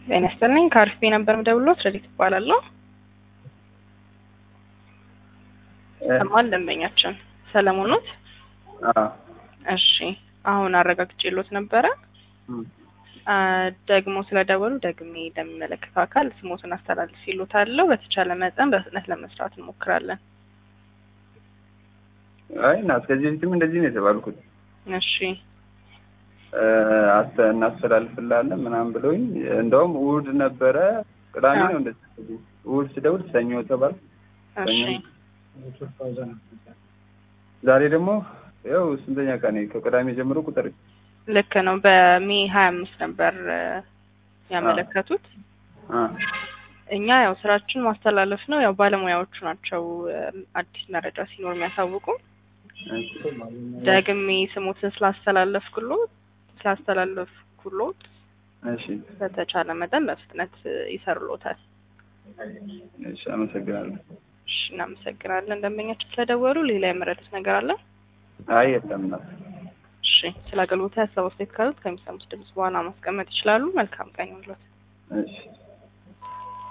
ጤና ይስጥልኝ ከአርፊ ነበር የምደውልዎት ረዲት እባላለሁ ሰማን ደንበኛችን ሰለሞን ኖት እሺ አሁን አረጋግጬልዎት ነበረ አ፣ ደግሞ ስለደወሉ ደግሜ ለሚመለከተው አካል ስሞትን አስተላልፍ ይሉታለሁ በተቻለ መጠን በፍጥነት ለመስራት እንሞክራለን አይ እና እስከዚህ በፊትም እንደዚህ ነው የተባልኩት እሺ እ፣ አስተ- እናስተላልፍላለን ምናምን ብለውኝ እንደውም እሑድ ነበረ ቅዳሜ ነው እንደዚህ እሑድ ስደውል ሰኞ ተባልኩ እሺ ዛሬ ደግሞ ያው ስንተኛ ቀን ከቅዳሜ ጀምሮ ቁጥር ልክ ነው በሜ ሀያ አምስት ነበር እ፣ ያመለከቱት አ እኛ ያው ስራችን ማስተላለፍ ነው ያው ባለሙያዎቹ ናቸው እ፣ አዲስ መረጃ ሲኖር የሚያሳውቁ ደግሜ ስሞትን ስላስተላለፍኩሎት ስላስተላለፍኩሎት እሺ በተቻለ መጠን በፍጥነት እ፣ ይሰሩሎታል እሺ አመሰግናለሁ እሺ እናመሰግናለን ደንበኛችን ስለደወሉ ሌላ የመረዱት ነገር አለ አይ የለም እናት እሺ ስለ አገልግሎት ሀሳብ አስተያየት ካሉት ከሚሰሙት ድምጽ በኋላ ማስቀመጥ ይችላሉ መልካም ቀን ይሁንልዎት እሺ